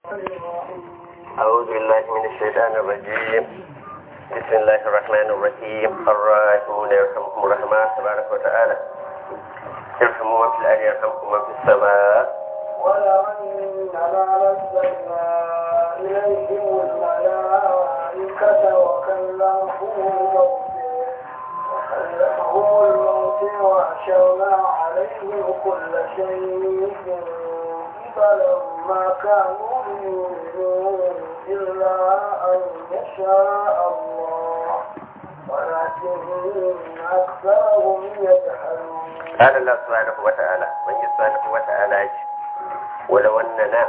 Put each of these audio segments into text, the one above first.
أعوذ بالله من الشيطان الرجيم بسم الله الرحمن الرحيم الراحمون يرحمكم الرحمن تبارك وتعالى يرحموا من في الأرض يرحمكم من في السماء ولو أننا نزلنا إليهم الملائكة وكلمهم الموت وكلمهم الموت وحشرنا عليهم كل شيء قبلا ما كانوا ليؤمنوا إلا أن يشاء الله ولكن أكثرهم يجهلون قال الله سبحانه وتعالى من سبحانه وتعالى ولو أننا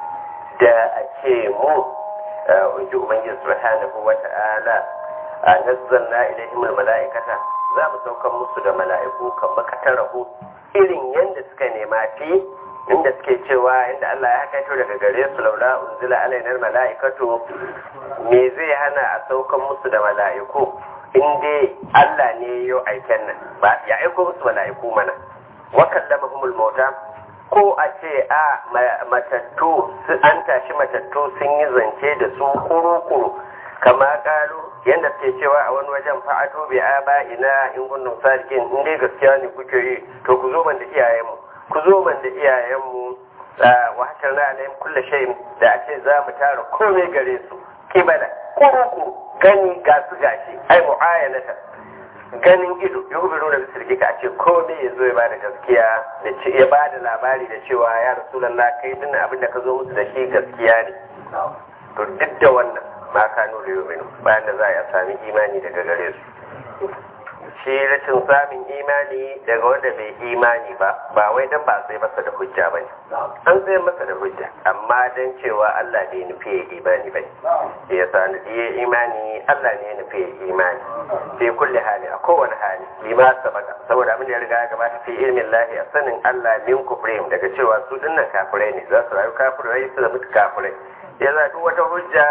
da a ce mu in ji ubangiji subhanahu wa ta'ala a nazzalna ilaihim mala'ikata za mu saukan musu da mala'iku kan makatarahu irin yadda suka nema fi inda suke cewa inda Allah ya hakaito daga gare su laula unzila alainar mala'ikatu me zai hana a saukan musu da mala'iku in dai Allah ne ya aiken nan ba ya aiko musu mala'iku mana wa kallamahumul mauta ko a ce a matattu an tashi matattu sun yi zance da su kuru-kuru kama kalu yadda suke cewa a wani wajen fa'ato bi aba ina in kuntum sadiqin in dai gaskiya ne kuke yi to ku zo man da iyayenmu ku zo man da iyayenmu wa hasharna alaihim kullu shay'in da a ce za mu tara komai gare su kibala kuru-kuru gani ga su gashi ai mu'ayanata ganin ido ya hubiru da bisirki ka ce komai ya zo ya bada gaskiya da ce ya bada labari da cewa ya rasulallah kai dinnan abin da ka zo musu da shi gaskiya ne to duk da wannan ma ka nuna yominu bayan da za a sami imani daga gare su shi rashin samun imani daga wanda bai imani ba ba wai dan ba sai masa da hujja ba ne an sai masa da hujja amma dan cewa Allah bai nufi ya imani ba ne ya sa ya imani Allah ne ya nufi ya imani fi kulli hali a kowane hali lima sabaka saboda abin da ya riga ya gabata fi ilmin lahi a sanin Allah min kufrihim daga cewa su dinnan kafirai ne za su rayu kafirai su da mutu kafirai ya za duk wata hujja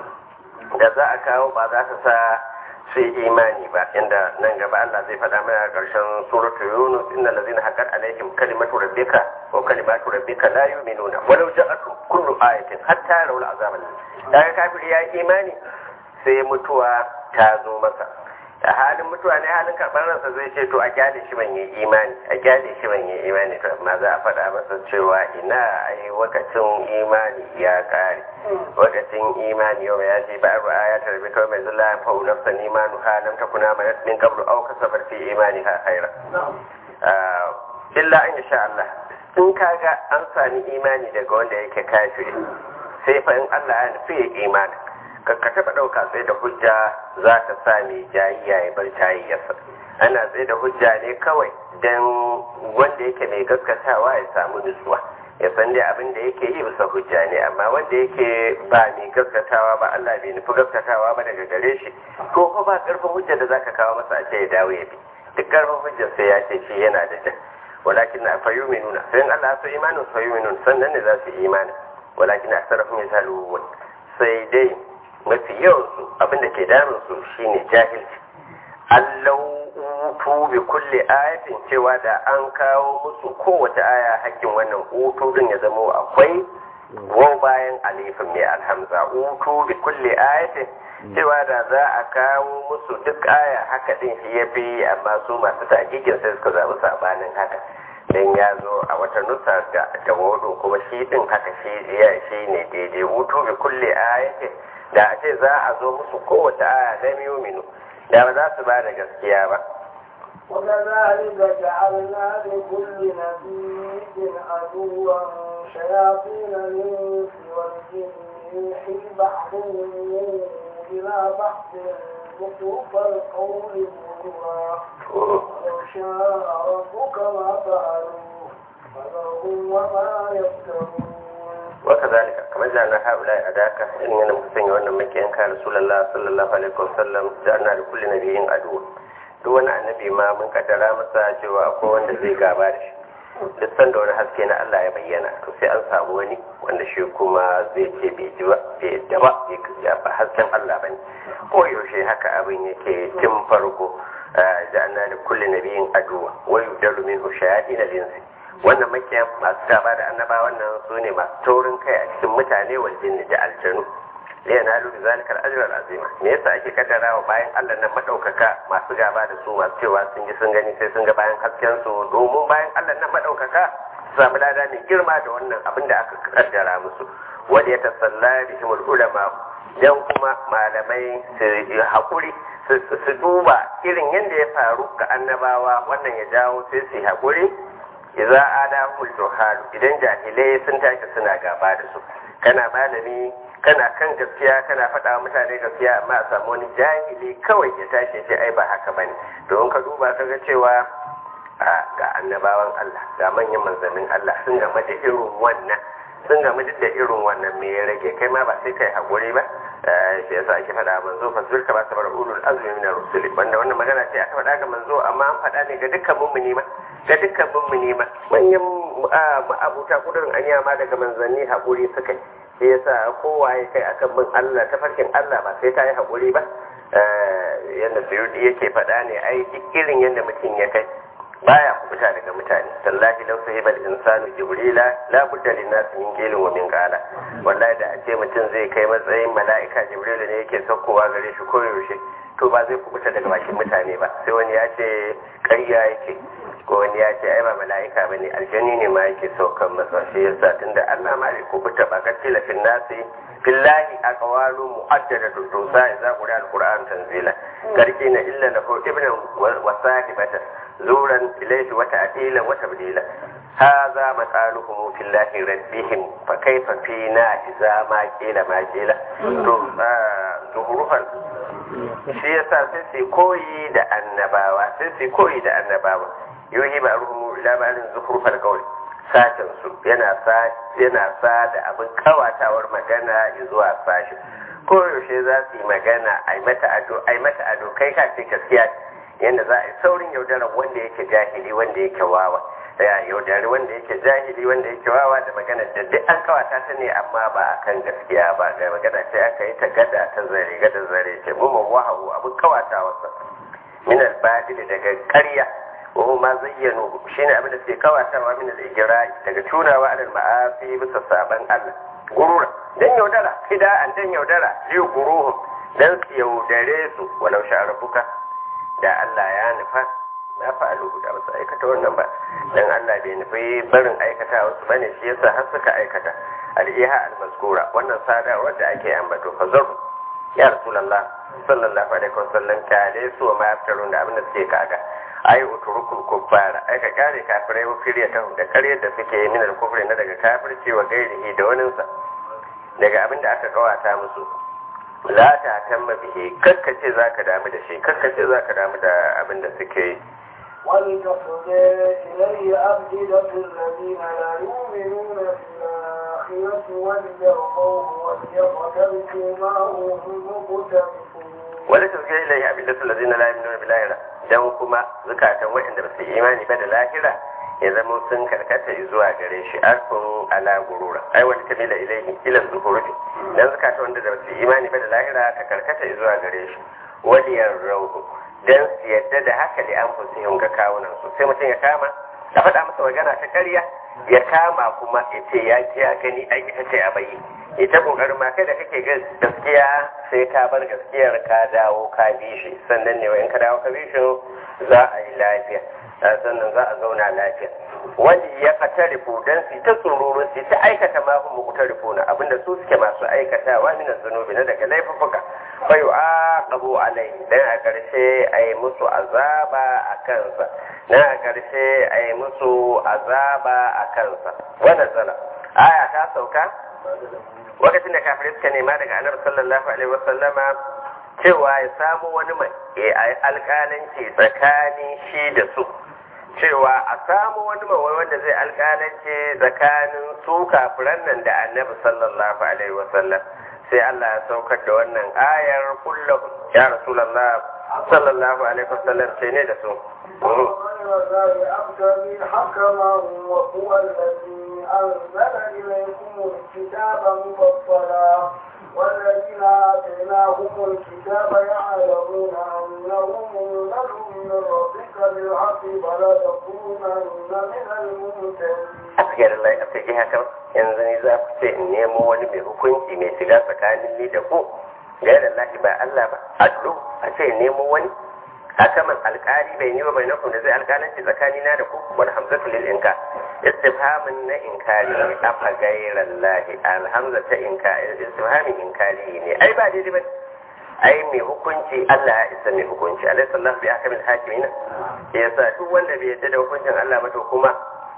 da za a kawo ba za ta sa sai imani ba inda nan gaba Allah zai faɗa mana a ƙarshen suratu Yunus innal ladzina haqqat alaihim kalimatu rabbika wa kalimatu rabbika la yu'minuna walau ja'atu kullu ayatin hatta yarawul azab daga kafiri ya yi imani sai mutuwa ta zo masa a halin mutuwa ne halin karɓar ransa zai ce to a gyale shi ban yi imani a gyale shi ban yi imani to amma za a faɗa masa cewa ina ai wakacin imani ya ƙare wakacin imani yau ya ce ba ru'a ya tarbi kawai mai zula fa nafsan imanu ha lam takuna ma min qablu aw kasabat fi imani ha khaira illa an sha Allah in kaga an sami imani daga wanda yake kafiri sai fa in Allah ya nufi ya imani ka taɓa ɗauka sai da hujja za ta sa mai jayayya ya bar jayayyarsa ana tsaye da hujja ne kawai don wanda yake mai gaskatawa ya samu nutsuwa ya san dai abin da yake yi bisa hujja ne amma wanda yake ba mai gaskatawa ba Allah bai nufi gaskatawa ba daga gare shi ko ko ba karfin hujja da zaka kawo masa a ce ya dawo ya bi duk karfin hujja sai ya ce shi yana da jan walakin na fayuminuna sai Allah so imanin fayuminun sannan ne za su imani walakin aksarahum yajhalun sai dai mafi yawansu abinda ke damunsu shine jahilci allau utu bi kulli ayatin cewa da an kawo musu kowace aya hakkin wannan utu din ya zama akwai go bayan alifin mai alhamza utu bi kulli ayatin cewa da za a kawo musu duk aya haka din shi ya fi amma su masu takikin sai suka zaɓi sabanin haka dan ya zo a wata nusa da da kuma shi din haka shi shi ne daidai utu bi kulli ayatin da a ce za a zo musu kowace aya na minu da ba za su ba da gaskiya ba وكذلك جعلنا لكل نبي عدوا شياطين الانس والجن يوحي بعضهم الى بعض زخرف القول غرورا ولو شاء ربك ما فعلوه فذرهم وما يفترون وكذلك كما جعلنا هؤلاء أداك إن ينمكسن وأن مكين كان رسول الله صلى الله عليه وسلم جعلنا لكل نبي عدو duk wani annabi ma mun kaddara masa cewa akwai wanda zai gaba da shi duk sanda wani haske na Allah ya bayyana to sai an samu wani wanda shi kuma zai ce bai ji ba bai yadda ba bai kaja ba hasken Allah bane ko yaushe haka abin yake tun farko ja'alna li kulli nabiyyin aduwa wa yudalu minhu shayatin al-insi wannan makiyan masu gaba da annaba wannan su ne masu taurin kai a cikin mutane wal jinni da aljanu liya na lulu zalikar ajiyar azima me yasa ake kaddara wa bayan allah nan madaukaka masu gaba da su masu cewa sun ji sun gani sai sun ga bayan hasken su domin bayan allah nan madaukaka su samu lada mai girma da wannan abin da aka kaddara musu wanda ya tasalla bihimul ulama dan kuma malamai su haƙuri su duba irin yadda ya faru ga annabawa wannan ya jawo sai su haƙuri idza adahumul juhalu idan jahilai sun tashi suna gaba da su kana malami kana kan gaskiya kana faɗa wa mutane gaskiya amma a samu wani jahili kawai ya tashi ce ai ba haka bane don ka duba ka ga cewa ga annabawan Allah ga manyan manzannin Allah sun game da irin wannan sun game duk da irin wannan me ya rage kai ma ba sai kai haƙuri ba shi yasa ake faɗa manzo fasbir ka ba sabar ulul azmi min ar-rusul wanda wannan magana ce aka faɗa ga manzo amma an faɗa ne ga dukkan mummuni ma ga dukkan mummuni ma manyan abuta kudurin anya ma daga manzanni haƙuri suka yi shi yasa kowaye kai akan bin Allah ta farkin Allah ba sai ta yi haƙuri ba yadda suyudi yake faɗa ne ai duk irin yadda mutum ya kai baya kubuta daga mutane tallahi law sahibal insanu jibrila la budda lin nas min qilin wa min qala wallahi da a ce mutum zai kai matsayin mala'ika jibrilu ne yake saukowa gare shi koyaushe to ba zai kubuta daga bakin mutane ba sai wani ya ce ƙarya yake ko wani ya ce ai ba mala'ika bane aljani ne ma yake saukan masa shi yasa tunda Allah ma bai kubuta ba ka tila fil nasi billahi aqwalu mu'addadatu tusa idza qura alquran tanzila karkina illa lahu ibnan wa sahibatan زورا إليه وتعديلا وتبديلا هذا مقالهم في الله ربهم فكيف فينا إذا ما قيل ما قيل ظهورها shi yasa sai su koyi da annabawa sai su koyi da annabawa yohi ba ruhu ila malin zuhurfal qawl sashen su yana sa yana sa da abin kawatawar magana zuwa sashi koyaushe za su yi magana ai mata ado ai mata ado kai ka ce gaskiya yadda za a yi saurin yaudarar wanda yake jahili wanda yake wawa ya yaudari wanda yake jahili wanda yake wawa da magana da duk an kawata ta ne amma ba a kan gaskiya ba da magana sai aka yi ta gada ta zare gada zare ce mu wahawu abin kawata wasa min al daga ƙarya wa ma zayyano shine abin da suke kawatawa min al daga tunawa alal ma'asi bisa saban Allah gurura dan yaudara an dan yaudara liyu guruhum dan su yaudare su walau sha rabbuka da Allah ya nufa na fa'alu da ba su aikata wannan ba dan Allah bai nufi barin aikata wasu bane shi yasa har suka aikata al-iha al-mazkura wannan sadarwar da ake ambato fazar ya rasulullah sallallahu alaihi wasallam ka dai su ma yaftarun da abin da suke kaga ai uturukul kuffara ai ka kare kafirai wa firiya ta da kare da suke min al-kufri na daga kafirci wa gairihi da waninsa daga abin da aka kawata musu la ta tamma bihe kakkace za ka damu da shi kakkace za ka damu da abin da suke yi ولتصغى إليه أفئدة الذين لا يؤمنون بالآخرة وليرضوه وليقترفوا ما هم مقترفون ولتصغى إليه أفئدة الذين لا يؤمنون بالآخرة dan kuma zukatan waɗanda ba su imani ba da lahira ya zama sun karkata zuwa gare shi arfin ala gurura ai wani tamila ilaihi ila zuhurufi dan zukata wanda da su imani ba da lahira ka karkata zuwa gare shi waliyar rauhu dan su yadda da haka da an fusihun ga kawunan su sai mutum ya kama a faɗa masa magana ta ƙarya ya kama kuma ya ce ya ce a gani ai ita ce a bayi ita kokarin ma kai da kake ga gaskiya sai ka bar gaskiyar ka dawo ka bi shi sannan ne in ka dawo ka bi shi za a yi lafiya sannan za a zauna lafiya wani ya katarifu dan su ta tsororo su ta aikata ma kuma kutarifu na abinda su suke masu aikatawa min zunubi na daga laifuka fa yu'aqabu alai dan a karshe ai musu azaba a kansa dan a karshe ai musu azaba a kansa wannan zala aya ta sauka lokacin da kafirai suka nema daga annabi sallallahu alaihi wasallama cewa ya samu wani mai alƙalanci tsakanin shi da su cewa a samu wani mawai wanda zai alƙalanci tsakanin su kafiran nan da annabi sallallahu alaihi wasallam sai Allah ya saukar da wannan ayar kullum ya rasulullah sallallahu alaihi wasallam sai ne da su وغير ذلك أبتغي حكما وهو الذي أنزل إليكم الكتاب مفصلا والذين آتيناهم الكتاب يعلمون أنه منزل من ربك بالحق فلا تكونن من الممتلين afiyar Allah a fage haka yanzu ne za ku ce in nemo wani mai hukunci mai shiga tsakanin ni da ku gairar lahi ba Allah ba adlu a ce nemo wani hakaman alkali bai ni ba bai naku da zai alkalanci tsakani na da ku wal hamzatu lil inka istifhamin na inkari ne afa gairar lahi alhamza ta inkari istifhamin inkari ne ai ba daidai ba ai mai hukunci Allah ya isa mai hukunci alaihi sallahu bi hakamin hakimin yasa duk wanda bai yadda da hukuncin Allah ba to kuma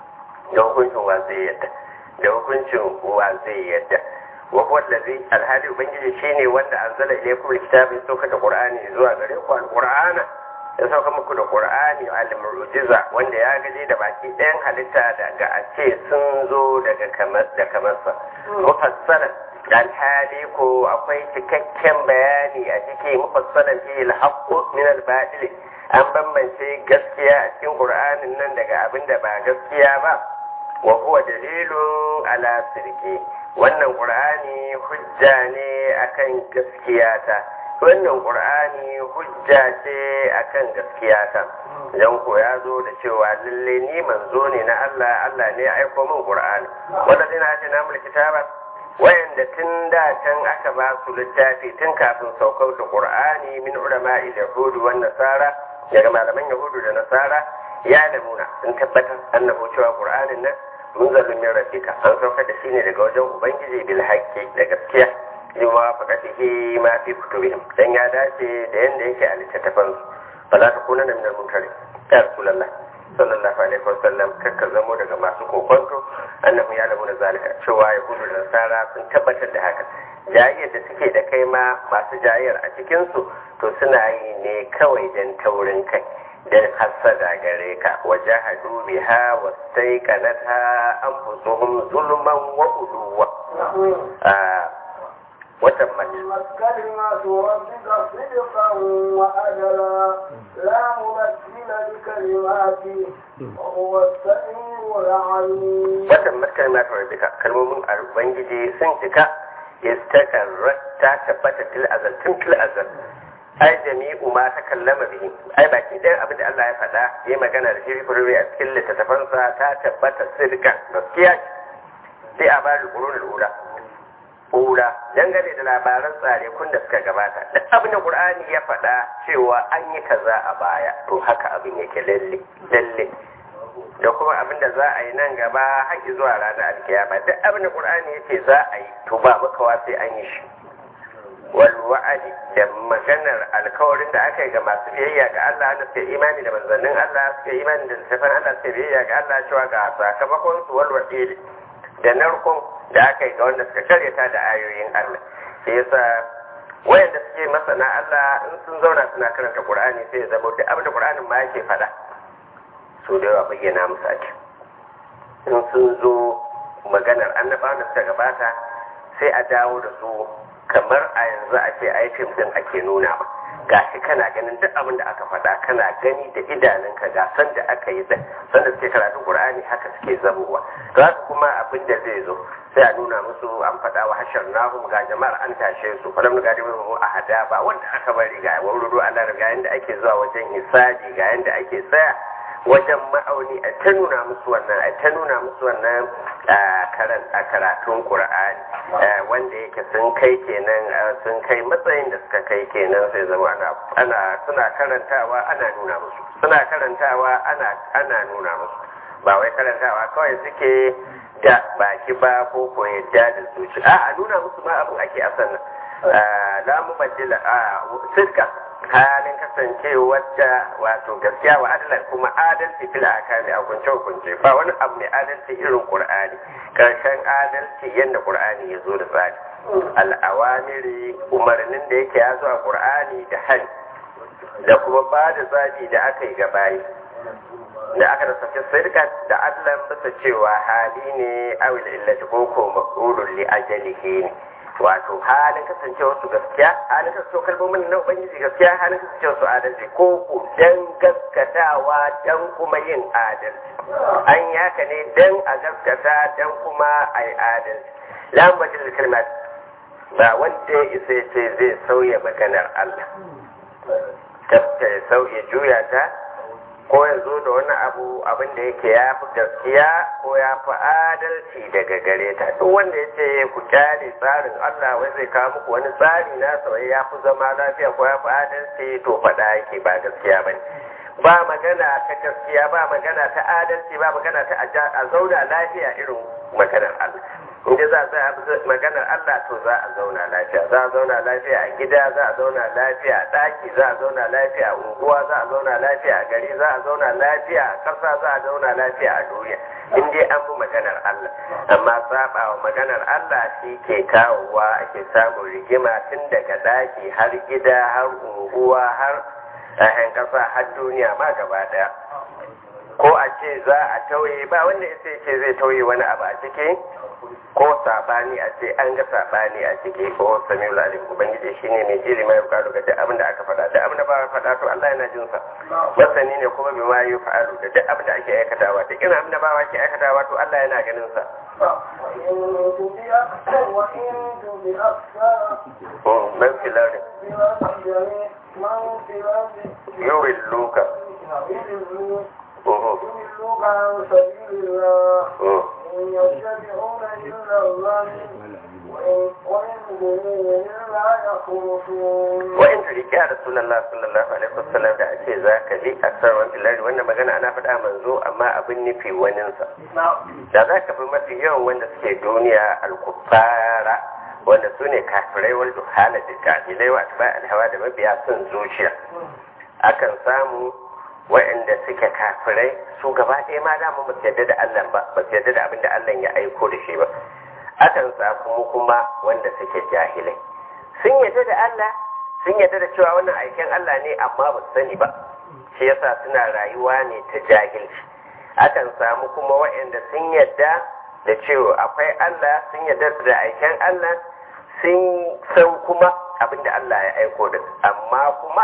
da hukuncin wa zai yadda da hukuncin wa zai yadda wa huwa allazi alhali ubangiji shine wanda anzala ilaykum alkitaba sauka da qur'ani zuwa gare ku alqur'ana ya sauka muku da qur'ani al-mu'jiza wanda ya gaje da baki ɗayan halitta daga a ce sun zo daga kamar da kamarsa mufassalan alhali ko akwai cikakken bayani a cikin mufassalan fi al-haqqu min al-batil an bambance gaskiya a cikin qur'anin nan daga abin da ba gaskiya ba wa huwa dalilun ala sirki wannan qur'ani hujja ne akan gaskiyata wannan qur'ani hujja ce akan gaskiyata dan ko ya zo da cewa lalle ni manzo ne na Allah Allah ne ya aiko min qur'ani wanda dina ce na mulki kitaba wayanda tun da can aka ba su littafi tun kafin saukar da qur'ani min ulama'i yahudi wan nasara daga malaman yahudu da nasara ya lamuna sun tabbatar annabu cewa qur'anin nan munzalin min rabbika an saukar da shi ne daga wajen ubangiji bil haqqi da gaskiya lima faqatihi ma fi kutubihim dan ya dace da yanda yake a littattafan su fala takuna min al munkari ya rasulullah sallallahu alaihi wasallam kakka zamo daga masu kokonto annabi ya lamu da zalika cewa yahudu da nasara sun tabbatar da haka jayayyar da suke da kai ma masu jayayyar a cikin su to suna yi ne kawai dan taurin kai dan hasada gare ka wajahadu biha wastaiqanatha anfusuhum zulman wa uluwa وتمت كلمات ربك صدقا وأجلا لا مبدل لكلماته وهو السميع العليم وتمت كلمات ربك كلمة البنجي سنتك استقرت تثبت في الأزل تم في الأزل ai jami'u ma ta kallama bihi ai baki ɗayan abin da Allah ya faɗa ya magana da shi furwe a cikin littattafansa ta tabbata sirkan gaskiya sai a bari qurunul ula ula dangane da labaran tsare kun da suka gabata duk abin da qur'ani ya faɗa cewa an yi kaza a baya to haka abin yake lalle lalle da kuma abin da za a yi nan gaba har zuwa ranar alkiyama duk abin da qur'ani yace za a yi to ba makawa sai an yi shi wal wa'adi da maganar alkawarin da aka yi ga masu biyayya ga Allah da suke imani da manzannin Allah suke imani da littafin Allah suke biyayya ga Allah cewa ga sakamakon su wal wa'idi da narkon da aka yi ga wanda suka karyata da ayoyin Allah sai yasa wayanda suke masana Allah in sun zauna suna karanta Qur'ani sai ya zama duk abin da Qur'anin ma yake faɗa so da yawa bayyana musu ake in sun zo maganar annabawan da suka gabata sai a dawo da su kamar a yanzu a ce ai fim din ake nuna ba gashi kana ganin duk abin da aka faɗa kana gani da idanunka ga san da aka yi san da suke karatu Qur'ani haka suke zamowa to haka kuma abin da zai zo sai a nuna musu an faɗa wa hashar nahum ga jama'ar an tashe su falam ga da mu a hada ba wanda aka bari ga wururu Allah ga yanda ake zuwa wajen hisabi ga yanda ake tsaya wajen ma'auni a ta nuna musu wannan a ta nuna musu wannan a karatun Qur'ani wanda yake sun kai kenan sun kai matsayin da suka kai kenan sai zama ana ana suna karantawa ana nuna musu suna karantawa ana ana nuna musu ba wai karantawa kawai suke da baki ba ko ko yadda da zuci a a nuna musu ma abin ake asan nan la mubaddila a sirka halin kasancewar da wato gaskiya wa adalar kuma adalci fil akami a kunce kunce ba wani abu mai adalci irin qur'ani karshen adalci yadda qur'ani ya zo da tsari al'awamiri umarnin da yake ya zo a qur'ani da hani da kuma ba da zabi da aka yi gabayi da aka da sake sirka da adlan bisa cewa hali ne awil illati ko ko maqulun li ajalihi ne wato halin kasancewa su gaskiya halin kasancewa kalmomin na ubangiji gaskiya halin kasancewa su adalci ko ku dan gaskatawa dan kuma yin adalci an yi haka ne dan a gaskata dan kuma a yi adalci lambatin kalmat ba wanda ya isa ya ce zai sauya maganar Allah ta sauya juya ta ko ya zo da wani abu abin da yake ya fi gaskiya ko ya fi adalci daga gare ta duk wanda ya ce ku kyale tsarin Allah wai zai kawo muku wani tsari na sauye ya fi zama lafiya ko ya fi adalci to faɗa yake ba gaskiya ba ne ba magana ta gaskiya ba magana ta adalci ba magana ta a zauna lafiya irin maganar Allah inda za a maganar Allah to za a zauna lafiya za a zauna lafiya a gida za a zauna lafiya a ɗaki za a zauna lafiya a unguwa za a zauna lafiya a gari za a zauna lafiya a ƙasa za a zauna lafiya a duniya in dai an bi maganar Allah amma saba wa maganar Allah shi ke kawowa ake samun rigima tun daga ɗaki har gida har unguwa har ‘ya'yan ƙasa har duniya ma gaba ɗaya ko a ce za a tauye ba wanda ya ce zai tauye wani abu a ciki ko sabani a ce an ga sabani a ciki ko samiul alim ubangiji shine mai jiri mai bukatu ga duk abin da aka faɗa duk abin da ba faɗa to Allah yana jin sa masani ne kuma bi ma yi fa'alu da duk abin da ake aikatawa duk irin abin da ba ke aikatawa to Allah yana ganin sa وإن تطع أكثر man filari من في الأرض yurin luka يضلوك يضلوك عن سبيل الله إن يتبعون إلا الظن وإن وإن هم إلا يخرصون wa in turiki a rasulallah sallallahu alaihi wasallam da ake za ka bi a sarwan filari wannan magana ana faɗa manzo amma abin nufi waninsa da za ka fi mafi yawan wanda suke duniya alkufara wanda su ne kafirai wal duhala da kafilai wa atba alhawa da mabiya son zuciya akan samu waɗanda suke kafirai su gaba ɗaya ma da mu basu yadda da Allah ba ba su yadda da abin da Allah ya aiko da shi ba akan samu kuma wanda suke jahilai sun yadda da Allah sun yadda da cewa wannan aikin Allah ne amma ba su sani ba shi yasa suna rayuwa ne ta jahilci akan samu kuma waɗanda sun yadda da cewa akwai Allah sun yadda da aikin Allah sun san kuma abin da Allah ya aiko da amma kuma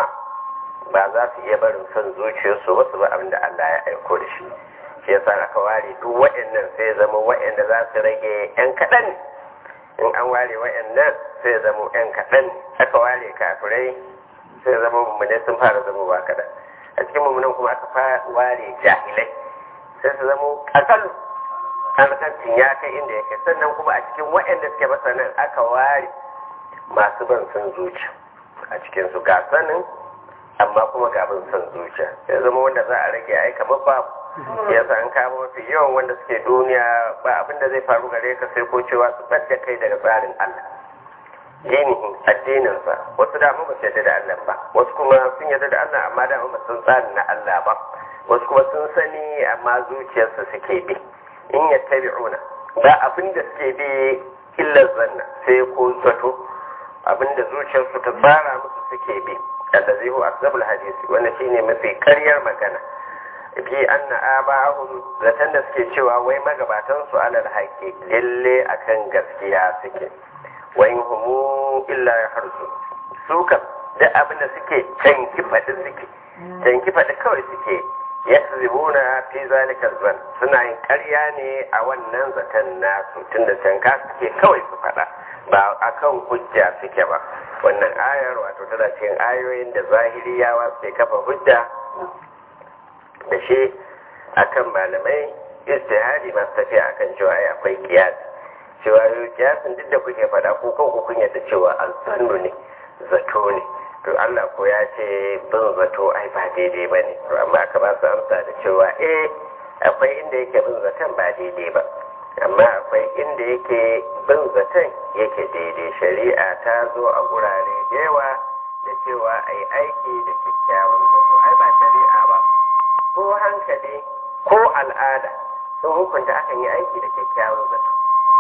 ba za su iya barin son zuciyarsu ba su ba abin da Allah ya aiko da shi shi yasa aka ware duk waɗannan sai zama waɗanda za su rage yan kaɗan ne in an ware waɗannan sai zama yan kaɗan ne aka ware kafirai sai zama mummune sun fara zama ba kaɗan a cikin mummunan kuma aka fara ware jahilai sai su zama ƙasar alƙancin ya kai inda ya kai sannan kuma a cikin waɗanda suke masanan aka ware masu ban son zuciya a cikinsu ga sanin amma kuma ga abin son zuciya ya zama wanda za a rage ai kamar babu ya sa an kama mafi yawan wanda suke duniya ba abin da zai faru gare ka sai ko cewa su ɓadda kai daga tsarin Allah dinihin addininsa wasu dama ba su yarda da Allah ba wasu kuma sun yarda da Allah amma dama ba sun tsarin na Allah ba wasu kuma sun sani amma zuciyarsa suke bi in yattabi'una ba abin da suke bi illa zanna sai ko zato abin da zuciyarsu ta tsara musu suke bi allazi huwa asbabul hadisi wannan shine mafi karyar magana bi anna aba'ahum zatan da suke cewa wai magabatan su alal haqqi lalle akan gaskiya suke wa in humu illa yahrsu su kam da abin da suke canki fadi suke canki fadi kawai suke yakzibuna fi zalika zan suna yin ƙarya ne a wannan zaton nasu tunda canka suke kawai su fada ba akan hujja suke ba wannan ayar wato tana cikin ayoyin da zahiriyawa suke kafa hujja da shi akan malamai istihadi masu tafiya akan cewa ai akwai kiyasi cewa kiyasin duk da kuke faɗa ko kan ku kun yadda cewa alzannu ne zato ne to Allah ko ya ce bin zato ai ba daidai ba ne to amma aka ba su amsa da cewa eh akwai inda yake bin zaton ba daidai ba amma akwai inda yake bin zaton yake daidai shari'a ta zo a gurare da yawa da cewa a yi aiki da kyakkyawan zato ai ba shari'a ba ko hankali ko al'ada sun hukunta akan yi aiki da kyakkyawan zato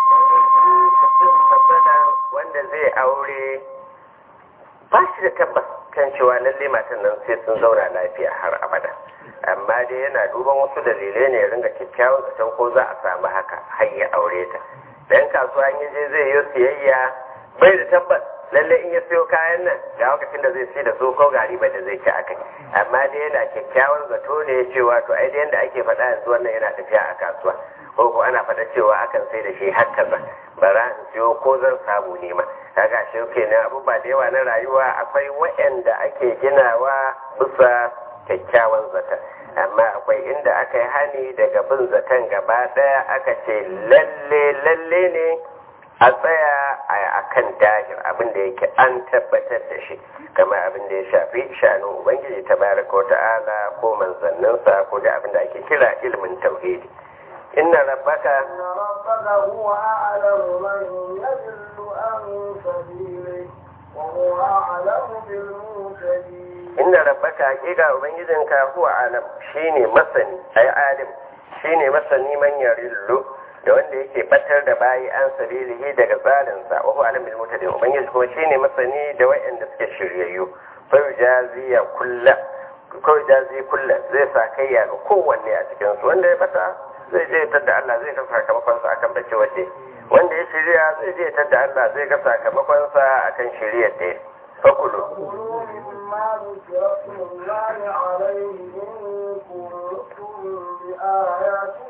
mutum matsala wanda zai aure ba shi da tabbas kan cewa lalle matan nan sai sun zauna lafiya har abada amma dai yana duban wasu dalilai ne ya ringa kyakkyawan zaton ko za a samu haka har ya aure ta dan kasuwa in je zai yi siyayya bai da tabbas lalle in ya siyo kayan nan ga lokacin da zai sai da su ko gari ba da zai ci akai amma dai yana kyakkyawan zato ne cewa to ai da yanda ake faɗa yanzu wannan yana tafiya a kasuwa ko ko ana faɗa cewa akan sai da shi har kaza bara in siyo ko zan samu nema kaga shi kenan abubuwa da yawa na rayuwa akwai waɗanda ake ginawa bisa kyakkyawan zata amma akwai inda aka yi hani daga bin zaton gaba ɗaya aka ce lalle lalle ne a tsaya a kan dahir abin da yake an tabbatar da shi kamar abin da ya shafi shanin ubangiji ta baraka ta'ala ko manzanninsa ko da abin da ake kira ilimin tauhidi inna rabbaka إن ربك هو أعلم من يضل عن سبيله وهو أعلم بالمهتدين inna rabbaka hakika ubangijinka huwa alam shine masani ai alim shine masani man yarillu da wanda yake batar da bayi an sabilihi daga tsarinsa wa huwa alim bil mutadin ubangiji kuma shine masani da wayanda suke shiryayyu fa jaziya kulla ko jazi kulla zai sa kayya ga kowanne a cikin su wanda ya bata zai je tadda Allah zai ga sakamakon sa akan bace wace wanda ya shirya zai je tadda Allah zai ga sakamakon sa akan shiryar da fakulu كلوا مما ذكر اسم الله عليه إن كنتم بآياته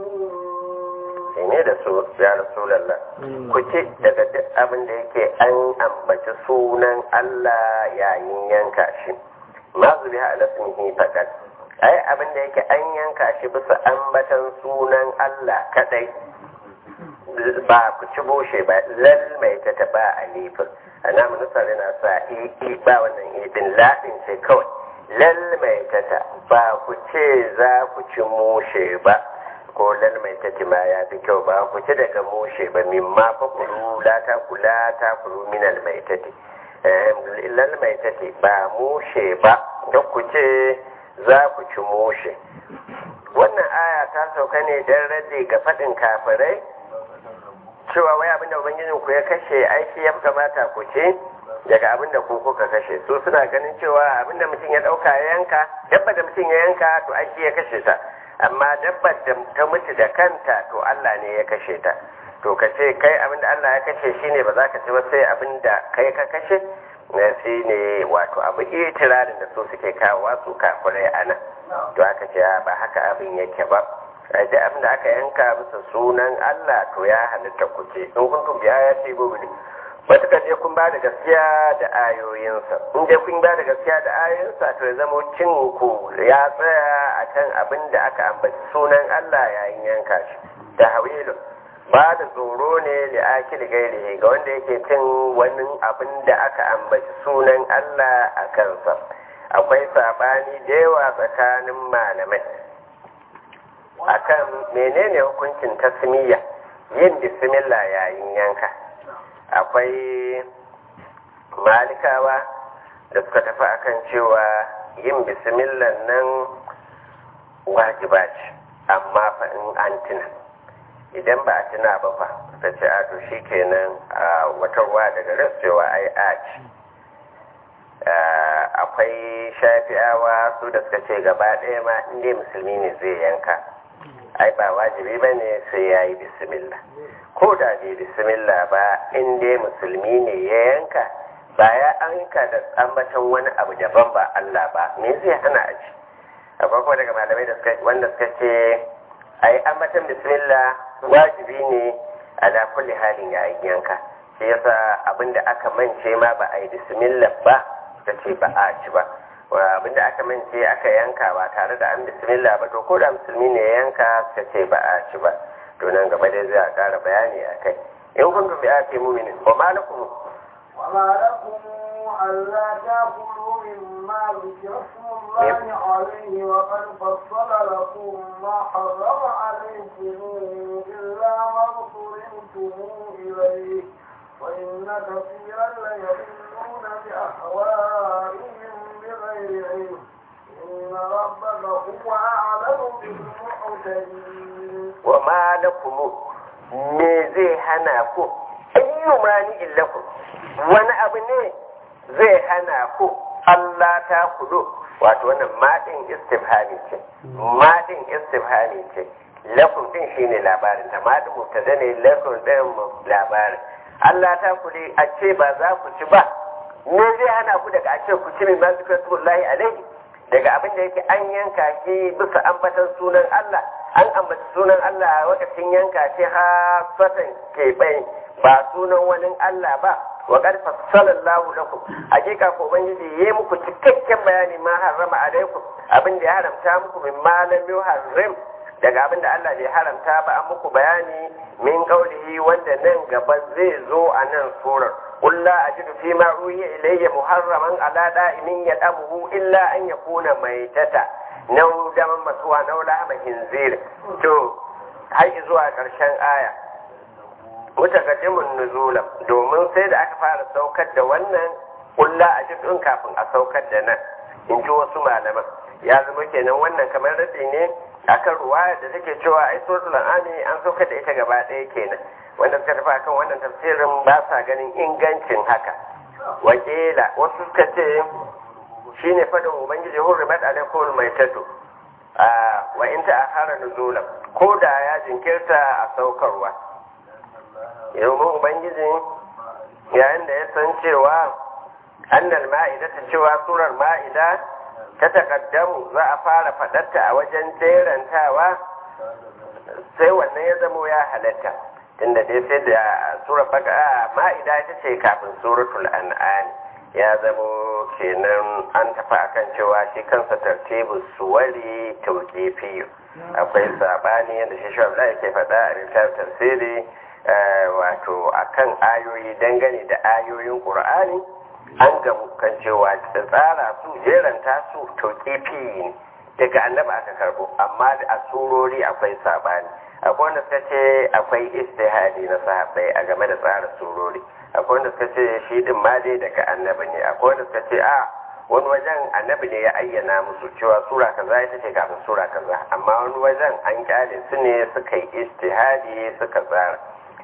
sai ne da su ya rasulallah ku ci daga duk abin da yake an ambaci sunan Allah yayin yanka shi ma zubi ha alasmihi fakat ai abin da yake an yanka shi bisa ambatan sunan Allah kadai ba ku ci bushe ba lal mai ta taba alifin ana manusar yana sa i ba wannan idin ladin ce kawai lal mai ta ta ba ku ce za ku ci mushe ba ko lal mai tati ma ya fi kyau ba ku ci daga mushe ba min ma fa kulu la ta kula ta kulu min al mai tati lal mai tati ba mushe ba don ku ce za ku ci mushe wannan aya ta sauka ne don rage ga faɗin kafirai cewa wai abinda ubangijin ku ya kashe aiki ya kamata ku ce daga abinda ku kuka kashe su suna ganin cewa abinda mutum ya ɗauka ya yanka dabba da mutum ya yanka to aiki ya kashe ta amma dabbar da ta mutu da kanta to Allah ne ya kashe ta to ka ce kai abinda Allah ya kashe shine ba za ka ci ba sai abinda kai ka kashe na shi ne wato abu itirarin da su suke kawowa su kafirai a nan to aka ce ba haka abin yake ba a ji abin da aka yanka bisa sunan Allah to ya halitta ku ce in kun biya ya ce gobe matuƙa je kun ba da gaskiya da ayoyinsa in je kun ba da gaskiya da ayoyinsa to ya zama cin ku ya tsaya a kan abin da aka ambaci sunan Allah yayin yanka shi da hawilu ba da tsoro ne da akil gairi ga wanda yake cin wani abin da aka ambaci sunan Allah a kansa akwai sabani da yawa tsakanin malamai akan menene hukuncin tasmiya yin bismillah yayin yanka akwai malikawa da suka tafi akan cewa yin bismillah nan wajiba ce amma fa in an tuna idan ba a tuna ba fa ta ce a to shi kenan a wata ruwa daga rassewa ai a ci akwai shafi'awa su da suka ce gaba ɗaya ma inda musulmi ne zai yanka ai ba wajibi ba ne sai ya yi bismillah ko da bai bismillah ba in dai musulmi ne ya yanka ba ya anka da ambatan wani abu daban ba Allah ba me zai hana a ci akwai kuma daga malamai da suka wanda suka ce ai ambatan bismillah wajibi ne a da kulli halin yayin yanka shi yasa abinda aka mance ma ba a yi bismillah ba suka ce ba a ci ba abinda aka mance aka yanka ba tare da an bismillah ba to ko da musulmi ne ya yanka suka ce ba a ci ba to nan gaba dai zai a ƙara bayani a kai in kuntum bi ati mu'minin wa ma lakum وما لكم ألا تأكلوا مما ذكر اسم الله عليه وقد فصل لكم ما حرم عليكم إلا ما اضطررتم إليه وإن كثيرا ليضلون بأهوائهم بغير علم إن ربك هو أعلم بالمعتدين وما لكم me zai hana ku ayyu mani illakum wani abu ne zai hana ku Allah ta kudu wato wannan madin istifhami ce madin istifhami ce lakum din shine labarin ta madin mubtada ne lakum din labarin Allah ta kuli a ce ba za ku ci ba me zai hana ku daga a ce ku ci min ma zikratullahi alaihi daga abin da yake an yanka shi bisa ambatan sunan Allah an ambaci sunan Allah a lokacin yanka shi hasatan keɓe ba sunan wani Allah ba wa qad fassalallahu lakum hakika ko ubangiji yayi muku cikakken bayani ma harrama alaikum abin da ya haramta muku min ma lam yuharrim daga abin da Allah bai haramta ba an muku bayani min qaulihi wanda nan gaba zai zo a nan surar قل لا أجد فيما أوحي إلي محرما على دائم يدأمه إلا أن يكون ميتة نو دما مسوى نو لحم خنزير تو هاي zuwa ƙarshen aya mutakaddimun nuzula domin sai da aka fara saukar da wannan kulla a cikin kafin a saukar da nan in ji wasu malaman ya zama kenan wannan kamar radi ne akan ruwaya da take cewa ai suratul an'am an saukar da ita gaba ɗaya kenan wanda suka tafi akan wannan tafsirin ba sa ganin ingancin haka wakila wasu suka ce shine fadin ubangiji hurrimat alaikum maitatu a wa in ta'akhara nuzulan ko da ya jinkirta a saukarwa domin ubangiji yayin da ya san cewa annal ma'ida ta cewa surar ma'ida ta takaddamu za a fara faɗarta a wajen jerantawa sai wannan ya zamo ya halatta tunda dai sai da surar baka ma'ida ita ce kafin suratul an'am ya zamo kenan an tafi akan cewa shi kansa tartibu suwari tauqifi akwai sabani yadda shi shi yake faɗa a littafin tafsiri wato akan ayoyi dangane da ayoyin qur'ani an gamu kan cewa tsara su jeranta su tauqifi ne daga annaba aka karbo amma a surori akwai sabani akwai wanda suka ce akwai istihadi na sahabbai a game da tsara surori akwai wanda suka ce shi din ma dai daga annabi ne akwai wanda suka ce a wani wajen annabi ne ya ayyana musu cewa sura kaza ita ce kafin sura kaza amma wani wajen an kyale su ne suka yi istihadi suka tsara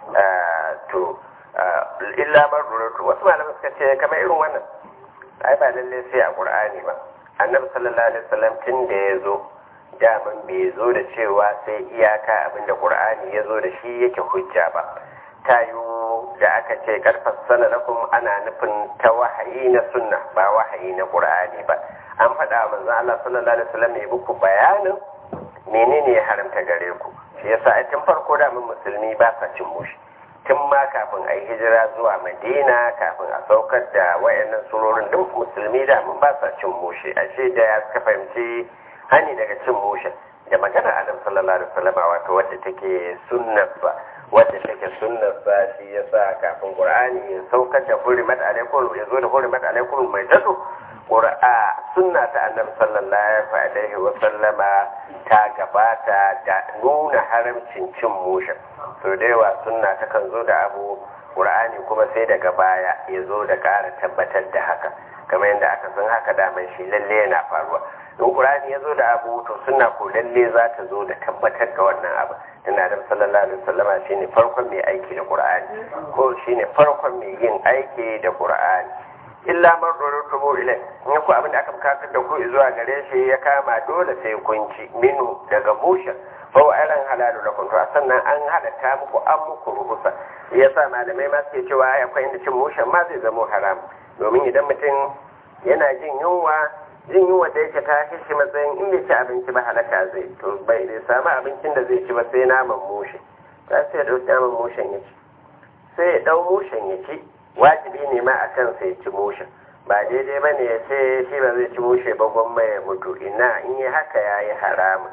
to illa man ruratu wasu malamai suka ce kamar irin wannan ai ba lalle sai a qur'ani ba annabi sallallahu alaihi wasallam tun da ya zo daman bai zo da cewa sai iyaka abinda qur'ani ya zo da shi yake hujja ba tayo da aka ce karfas sana lakum ana nufin ta wahayi na sunna ba wahayi na qur'ani ba an faɗa manzon Allah sallallahu alaihi wasallam ya muku bayanin menene ya haramta gare ku shi yasa a tun farko da mun musulmi ba sa cin mushi tun ma kafin a yi hijira zuwa madina kafin a saukar da wayannan surorin duk musulmi da mun ba sa cin mushi ashe da ya suka fahimci hani daga cin mushin da magana adam sallallahu alaihi wasallam wato wadda take sunnar ba wadda take sunnar ba shi yasa kafin qur'ani ya saukar da hurimat alaikum ya zo da hurimat alaikum mai tatu qur'a sunna ta annabi sallallahu alaihi wasallama ta gabata da nuna haramcin cin mushin so da yawa sunna ta kan zo da abu qur'ani kuma sai daga baya ya zo da ƙara tabbatar da haka kamar yadda aka san haka daman shi lalle yana faruwa in qur'ani ya zo da abu to sunna ko lalle za ta zo da tabbatar da wannan abu tana da sallallahu alaihi wasallama shine farkon mai aiki da qur'ani ko shine farkon mai yin aiki da qur'ani illa man rurrutubu ilai in ku abin da aka bukatar da ku zuwa gare shi ya kama dole sai kun ci minu daga mushin fa wa alan halalu lakum to sannan an halatta muku an muku rubusa yasa malamai ma suke cewa akwai inda cin mushin ma zai zama haram domin idan mutum yana jin yunwa jin yunwa da yake ta shi matsayin in bai ci abinci ba halaka zai to bai bai samu abincin da zai ci ba sai naman mushe ta sai ya ɗauki naman mushen ya ci sai ya ɗau mushen ya ci wajibi ne ma a kan sai ci mushen ba daidai ba ne ya ce shi ba zai ci mushe ba gwamma ya mutu ina in yi haka ya yi haramun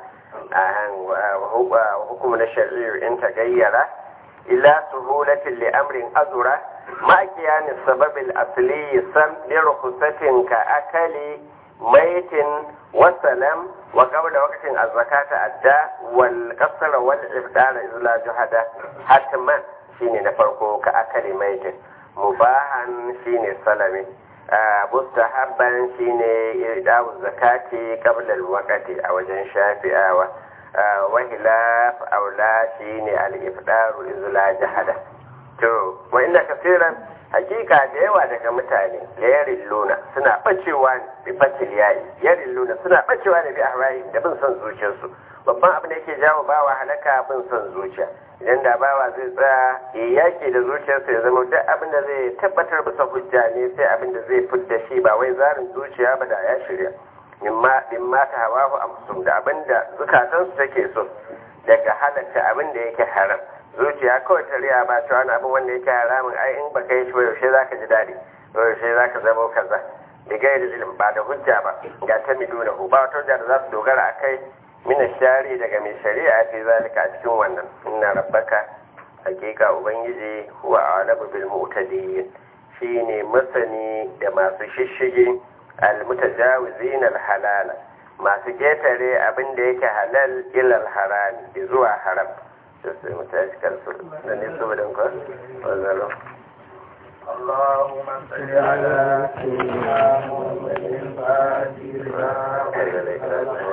a hukum na shari'ar in ta gayyara ila suhulatin li amrin azura ma kiyani sababil asli sam li rukhsatin ka akali maitin wasalam wa qabla waqtin az-zakata adda wal qasra wal ifdara izla juhada hatman shine na farko ka akali maitin mubahan shine salami mustahabban shine idawu zakati qabla al-waqti a wajen shafi'awa wa hilaf aula shine al-ifdaru izla jahada to wa inna kaseeran hakika da yawa daga mutane da yarin luna suna bacewa bi fatil yayi yarin luna suna bacewa da bi ahrayi da bin son zuciyarsu babban abin da yake jawo bawa halaka bin son zuciya idan da bawa zai tsaya ya yaki da zuciyarsa ya zama duk abin da zai tabbatar bisa hujja ne sai abin da zai fidda shi ba wai zarin zuciya ba da ya shirya mimma ta hawa amsum da abin da zukatansu take so daga halatta abin da yake haram zuciya kawai ta riya ba cewa wani abin wanda yake haramun ai in baka yi shi ba yaushe zaka ji daɗi yaushe zaka zama kaza da gairi ilm ba da hujja ba ga ta miduna hu ba wata hujja da za su dogara a kai mina shari daga mai shari'a fi zalika a cikin wannan inna rabbaka hakika ubangiji huwa alamu bil mu'tadin shine masani da masu shishige al mutajawizin al halala masu ketare abin da yake halal ilal harami zuwa haram sai mu tashi kansu da ne saboda ko wannan اللهم صل على سيدنا محمد الفاتح